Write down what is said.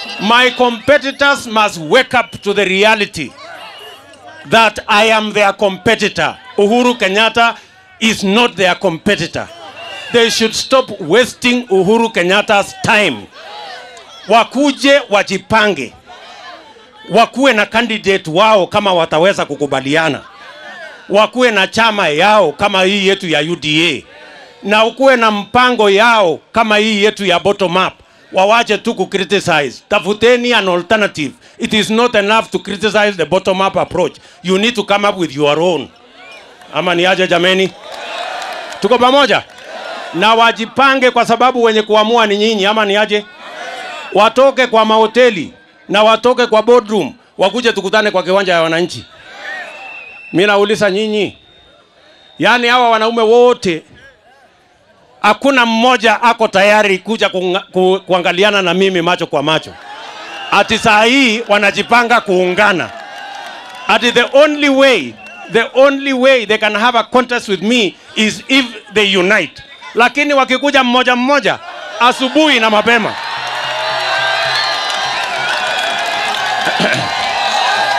My competitors must wake up to the reality that I am their competitor. Uhuru Kenyatta is not their competitor. They should stop wasting Uhuru Kenyatta's time. Wakuje wajipange, wakuwe na candidate wao kama wataweza kukubaliana, wakuwe na chama yao kama hii yetu ya UDA, na ukuwe na mpango yao kama hii yetu ya bottom up. Wawache tu ku criticize, tafuteni an alternative. It is not enough to criticize the bottom up approach. You need to come up with your own. Ama ni aje jameni? Tuko pamoja? Na wajipange kwa sababu wenye kuamua ni nyinyi ama ni aje? Watoke kwa mahoteli na watoke kwa boardroom, wakuje tukutane kwa kiwanja ya wananchi. Mimi nauliza nyinyi, yaani hawa wanaume wote hakuna mmoja ako tayari kuja kunga, ku, kuangaliana na mimi macho kwa macho. Ati saa hii wanajipanga kuungana. Ati the only way, the only way they can have a contest with me is if they unite. Lakini wakikuja mmoja mmoja asubuhi na mapema